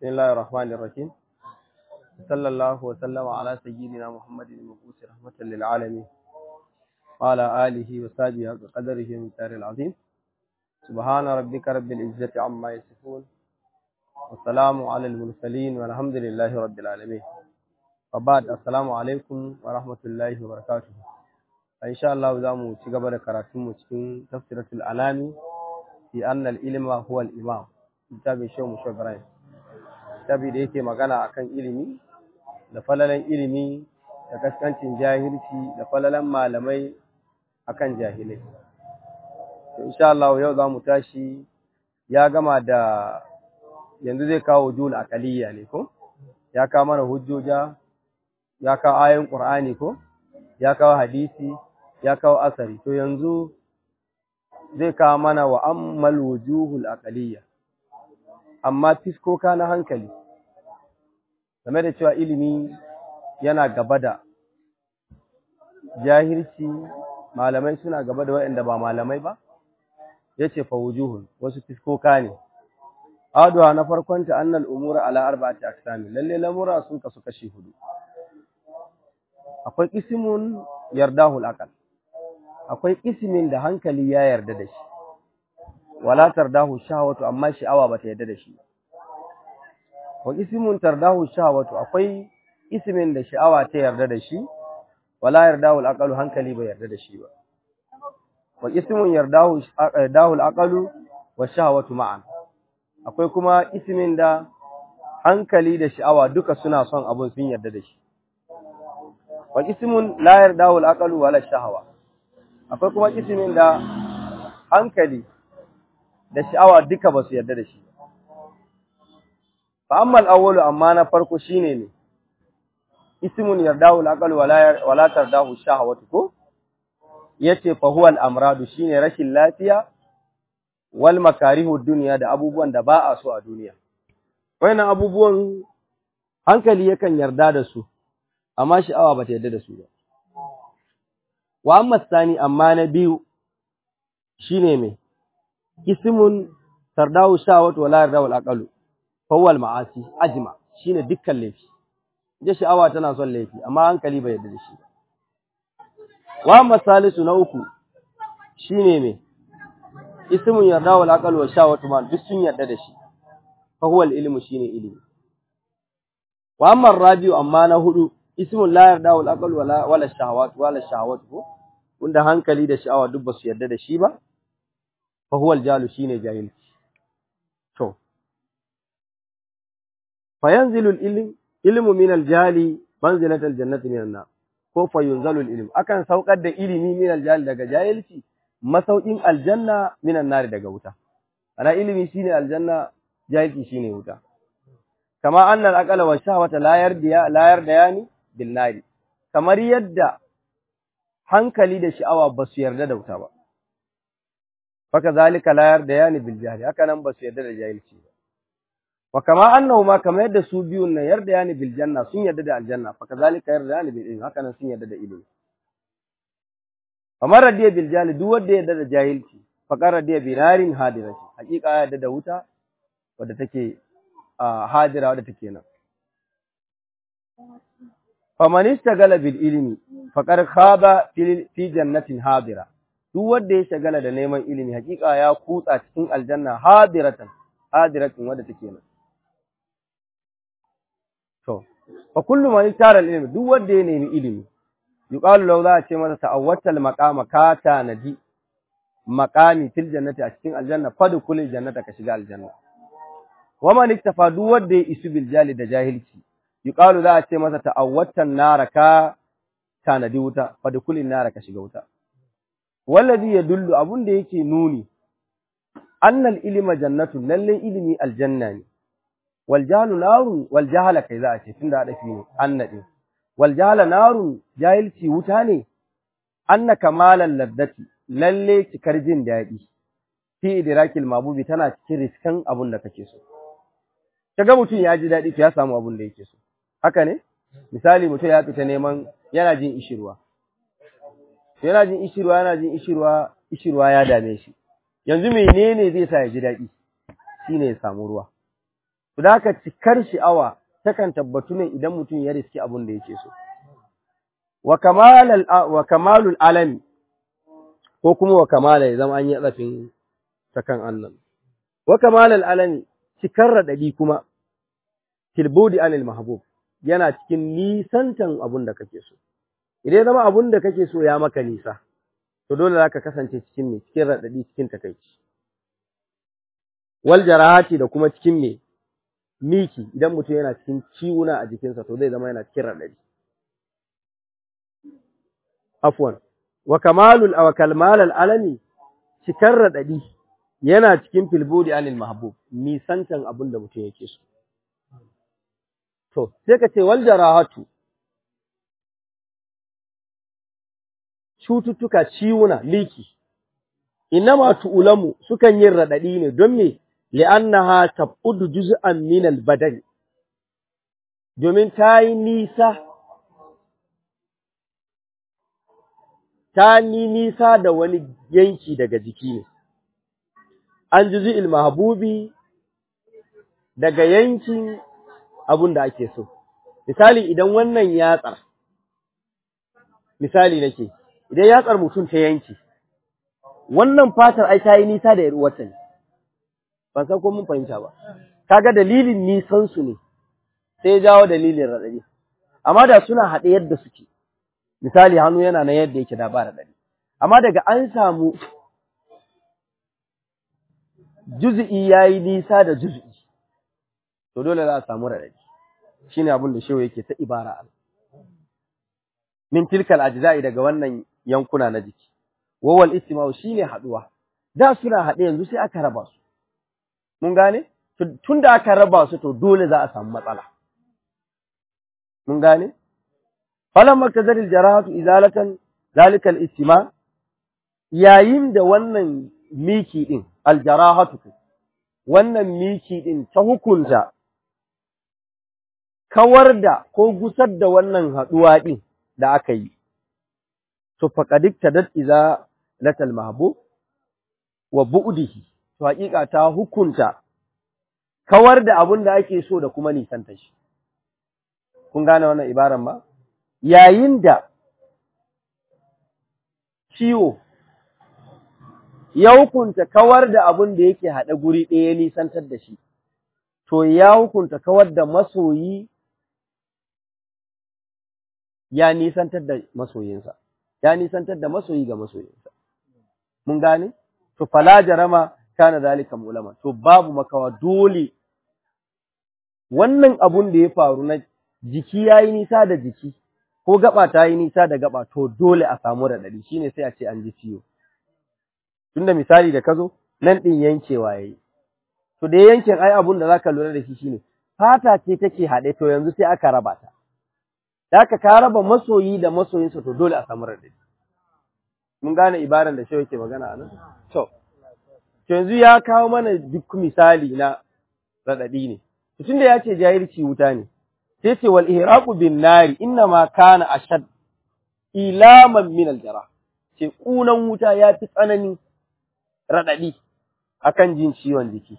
بسم الله الرحمن الرحيم صلى الله وسلم على سيدنا محمد المبعوث رحمة للعالمين وعلى آله وصحبه حق قدره من العظيم سبحان ربك رب العزة عما يصفون والسلام على المرسلين والحمد لله رب العالمين وبعد السلام عليكم ورحمة الله وبركاته إن شاء الله زامو تجبر كراتم cikin tafsiratul alami fi anna al-ilma huwa al-imam kitabin shehu musho ibrahim kitabi da yake magana akan ilimi da falalan ilimi da kaskancin jahilci da falalan malamai akan jahilai to insha Allah yau zamu tashi ya gama da yanzu zai kawo jul aqaliyya ne ko ya kawo mana hujjoja ya kawo ayoyin qur'ani ko ya kawo hadisi ya kawo asari to yanzu zai kawo mana wa ammal wujuhul aqaliyya amma fiskoka na hankali game da cewa ilimi yana gaba da jahilci malamai suna gaba da waɗanda ba malamai ba yace fa wujuhun wasu fiskoka ne aduwa na farkon ta annal umura ala arba'ati aqsam lalle lamura sun kasu kashi hudu akwai ismun yardahu al akwai ismin da hankali ya yarda da shi wala tardahu shahwatu amma sha'awa bata yarda da shi wa ismun tardahu shahwatu akwai ismin da sha'awa ta yarda da shi wala yardahu al hankali bai yarda da shi ba wa ismun yardahu yardahu al wa shahwatu ma'an akwai kuma ismin da hankali da sha'awa duka suna son abun sun yarda da shi wa ismun la yardahu al wala shahwa akwai kuma ismin da hankali da sha'awa duka ba su yarda da shi fa amma al-awwalu amma na farko shine ne ismun yardahu al-aqal wala wala tardahu shahawatu ko yace fa huwa al-amradu shine rashin lafiya wal makarihu dunya da abubuwan da ba a so a duniya wayannan abubuwan hankali yakan yarda da su amma sha'awa ba ta yarda da su ba wa amma sani amma na biyu shine me ismun tardahu shawat wala yardahu al-aqalu fa huwa al-ma'asi ajma shine dukkan laifi je sha'awa tana son laifi amma hankali bai yarda da shi wa amma salisu na uku shine me ismun yardahu al-aqalu wa shawatu ma duk sun yarda da shi fa huwa al-ilmu shine ilimi wa amma ar-rabi'u amma na hudu ismun la yardahu al-aqalu wala wala shahawat wala shahawatu wanda hankali da sha'awa duk ba su yarda da shi ba fa huwa al-jalu shine jahilci to fa yanzilu al-ilm ilmu min al-jali manzilat al-jannati min an-nar ko fa yunzalu al-ilm akan saukar da ilimi min al-jali daga jahilci masaukin aljanna min an-nar daga wuta ana ilimi shine aljanna jahilci shine wuta kama anna al-aqala wa shahwata la yardiya la yardayani bil nari kamar yadda hankali da sha'awa ba su yarda da wuta ba faka zalika la yarda yani bil jahli haka nan ba su yarda da jahilci ba wa kama annahu ma kama yadda su biyun nan yarda yani bil janna sun yarda da aljanna faka zalika yarda yani bil ilmi haka nan sun yarda da ilimi kamar radiya bil jahli duk wanda yarda da jahilci faka radiya bi narin hadirati hakika ya yarda da wuta wadda take hadira wadda take nan faman istagala bil ilmi faqad khaba fi jannatin hadira duk wanda ya shagala da neman ilimi hakika ya kutsa cikin aljanna hadiratan hadiratin wanda take nan to fa kullu man tara ilmi duk wanda ya nemi ilimi yuqalu law za a ce masa ta'awwatal maqama ka tanadi maqami fil jannati a cikin aljanna fadkhul jannata ka shiga aljanna wa man iktafa duk wanda ya isu bil jali da jahilci yuqalu za a ce masa ta'awwatan nara ka tanadi wuta fadkhul nara ka shiga wuta wallazi yadullu abun da yake nuni annal ilma jannatun lalle ilimi aljanna ne wal jahlu narun wal jahala kai za a ce tunda hadafi ne annadi wal jahala narun jahilci wuta ne anna kamalan laddati lalle cikar jin dadi fi idrakil mabubi tana cikin riskan abun da kake so kaga mutum ya ji dadi to ya samu abun da yake so haka ne misali mutum ya fita neman yana jin ishirwa yana jin ishirwa yana jin ishirwa ishirwa ya dame shi yanzu menene zai sa ya ji daɗi shine ya samu ruwa to da ka cikar sha'awa takan tabbatu ne idan mutum ya riski abin da yake so wa kamalul wa kamalul alami ko kuma wa kamala ya zama an yi tsafin sakan Allah wa kamalul alami cikar radadi kuma tilbudi anil mahbub yana cikin nisantan abun da kake so idan zama abun da kake so ya maka nisa to dole zaka kasance cikin me cikin radadi cikin takeici wal jarahati da kuma cikin me miki idan mutum yana cikin ciwuna a jikinsa to zai zama yana cikin radadi afwan wa kamalul aw kalmalal alami cikar radadi yana cikin filbudi anil mahbub nisantan abun da mutum yake so To, sai ka ce wal jarahatu cututtuka ciwuna liki inama tu'ulamu sukan yin radadi ne don me li'annaha tabudu juz'an min al-badan domin ta yi nisa ta ni nisa da wani yanki daga jiki ne an juz'il mahbubi daga yankin abun da ake so. Misali idan wannan yatsar, misali nake, idan yatsar mutum ta yanki, wannan fatar ai ta yi nisa da ‘yar'uwarta ne, ban san ko mun fahimta ba. Kaga dalilin nisansu ne, sai ya jawo dalilin raɗaɗi. Amma da suna haɗe yadda suke, misali hannu yana na yadda yake da ba raɗaɗi. Amma daga an samu juzi'i ya yi nisa da juzi'i, to dole za a samu raɗaɗi shine abin da shehu yake ta ibara al min tilkal ajza'i daga wannan yankuna na jiki wawal istima'u shine haduwa da suna haɗe yanzu sai aka raba su mun gane tunda aka raba su to dole za a samu matsala mun gane falamma kazaril jarahatu izalatan zalika al istima yayin da wannan miki din al jarahatu wannan miki din ta hukunta kawar da ko gusar da wannan haɗuwa ɗin da aka yi, to faƙadik ta dat iza latal mahbub wa bu'dihi to haƙiƙa ta hukunta kawar da abun da ake so da kuma nisanta shi. Kun gane wannan ibaran ba? Yayin da ciwo ya hukunta kawar da abun da yake haɗe guri ɗaya nisantar da shi, to ya hukunta kawar da masoyi ya nisantar da masoyinsa, ya nisantar da masoyi ga masoyinsa. Mun gane? To, fala jarama kana zalika mulama, to babu makawa dole wannan abun da ya faru na jiki ya yi nisa da jiki, ko gaba ta yi nisa da gaba, to dole a samu raɗaɗi, shi ne sai a ce an ji ciwo. Tunda misali da ka zo, nan ɗin yankewa ya yi. To, da yankin ai abun da za ka lura da shi shi ne, fata ce take haɗe, to yanzu sai aka raba ta. da haka ka raba masoyi da masoyinsa to dole a samu radadi mun gane ibaran da shi yake magana anan to yanzu ya kawo mana duk misali na radadi ne tunda ya ce jahilci wuta ne sai ce wal ihraqu bin nari inna ma kana ashad ilaman min al jara ce kunan wuta ya fi tsanani radadi akan jin ciwon jiki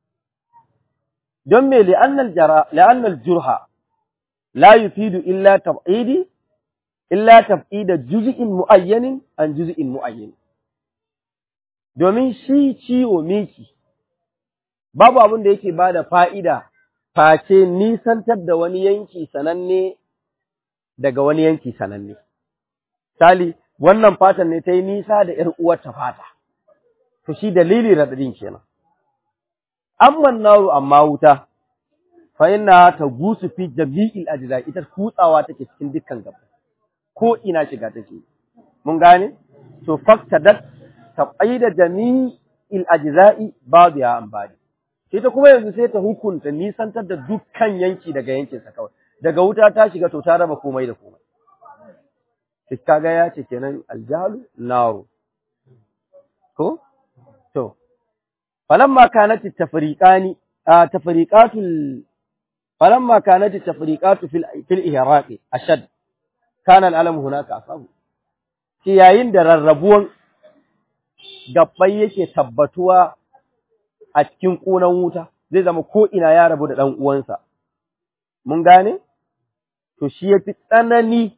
don me li'annal jara li'annal jurha لا يفيد إلا تبعيد إلا تبعيد جزء معين عن جزء معين domin shi ciwo miki babu abin da yake ba da fa'ida face nisantar da wani yanki sananne daga wani yanki sananne. Sali, wannan fatan ne ta yi nisa da ‘yar uwarta fata, to shi dalili raɗaɗin kenan. Amman naru amma wuta, fa inna ta gusu fi jami'il ajza ita kutsawa take cikin dukkan gaba ko ina shiga take mun gane to faktadat taqaida jami'il ajza'i ba'dha an ba'd sai ta kuma yanzu sai ta hukunta nisantar da dukkan yanki daga yankin sa kawai daga wuta ta shiga to ta raba komai da komai kaga ya ce kenan aljalu naru ko to falamma kanat tafriqani tafriqatul فلما كانت التفريقات في في الإهراق أشد كان الألم هناك أصاب shi yayin da rarrabuwan gabbai yake tabbatuwa a cikin ƙunan wuta zai zama ko ina ya rabu da ɗan uwansa mun gane to shi ya fi tsanani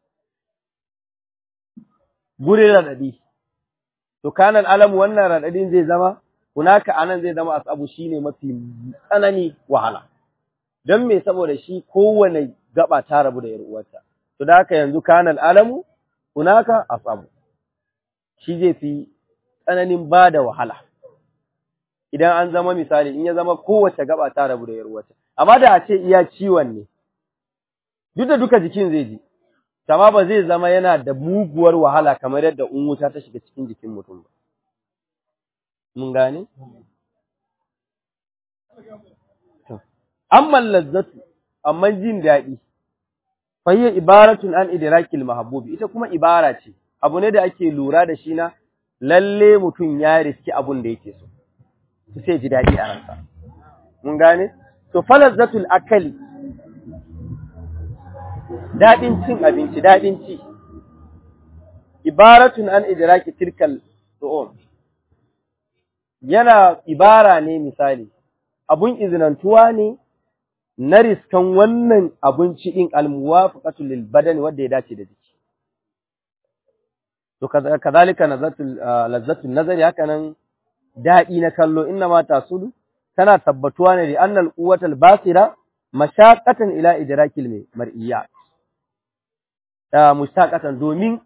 gurin raɗaɗi to kanan alamu wannan raɗaɗin zai zama hunaka anan zai zama asabu shine mafi tsanani wahala don me saboda shi kowane gaba ta rabu da uwarta to da haka yanzu kanan alamu hunaka asabu shi zai fi tsananin ba da wahala idan an zama misali in ya zama kowace gaba ta rabu da uwarta amma da a ce iya ciwon ne duk da duka jikin zai ji amma ba zai zama yana da muguwar wahala kamar yadda in wuta ta shiga cikin jikin mutum ba mun gane amma lazzatu amma jin daɗi fayya ibaratun an idrakil mahbubi ita kuma ibara ce abu ne da ake lura da shi na lalle mutum ya riski abun da yake so su sai ji daɗi a ransa mun gane to falazzatul akali daɗin cin abinci daɗin ci ibaratun an idraki tilkal su'um yana ibara ne misali abun izinantuwa ne na riskan wannan abinci din almuwafaqatu lil badani wanda ya dace da jiki to kazalika nazatul lazzatul nazari hakanan daɗi na kallo inna ma tasulu tana tabbatuwa ne da annal quwwatal basira mashaqatan ila idrakil mar'iyat mustaqatan domin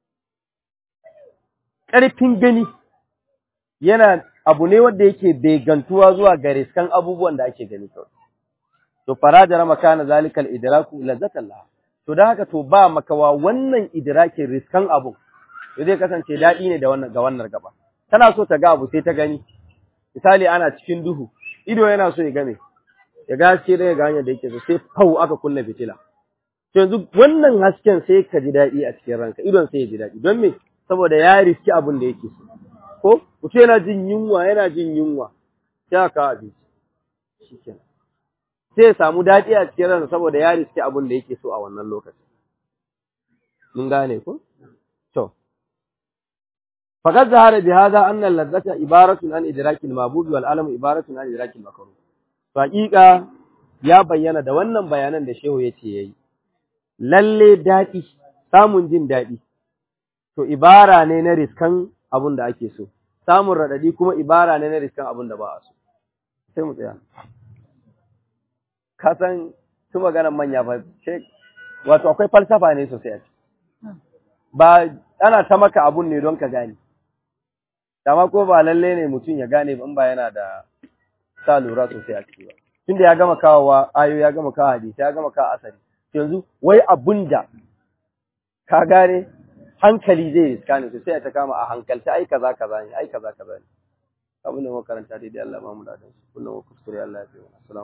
ƙarfin gani yana abu ne wanda yake begantuwa zuwa ga riskan abubuwan da ake gani kawai to farajara makana zalikal idraku lazzatan laha to dan haka to ba makawa wannan idrakin riskan abu zai kasance daɗi ne da wannan ga wannan gaba tana so ta ga abu sai ta gani misali ana cikin duhu ido yana so ya game ya ga haske da ya ga hanyar da yake so sai fau aka kunna fitila to yanzu wannan hasken sai ka ji daɗi a cikin ranka idon sai ya ji daɗi don me saboda ya riski abin da yake so ko mutum yana jin yunwa yana jin yunwa sai aka abinci shikenan sai ya samu daɗi a cikin ransa saboda ya riski abin da yake so a wannan lokacin mun gane ko to faqad zahara bi hadha anna al-ladzata ibaratun an idraki al-mabud wal alam ibaratun an idraki al-makruh haqiqa ya bayyana da wannan bayanan da shehu yace yayi lalle daɗi samun jin daɗi to ibara ne na riskan abin da ake so samun raɗaɗi kuma ibara ne na riskan abin da ba a so sai mu tsaya ka san su maganan manya ba wato akwai falsafa ne sosai a ba ana ta maka abun ne don ka gane dama ko ba lalle ne mutum ya gane ba in ba yana da sa lura sosai a ciki ba tunda ya gama kawowa ayo ya gama kawo hadisi ya gama kawo asali yanzu wai abun da ka gane hankali zai riska ne sai ta kama a hankalta ai kaza kaza ne ai kaza kaza ne abin da muka karanta daidai Allah ma mu da shi kullum kuskure Allah ya fi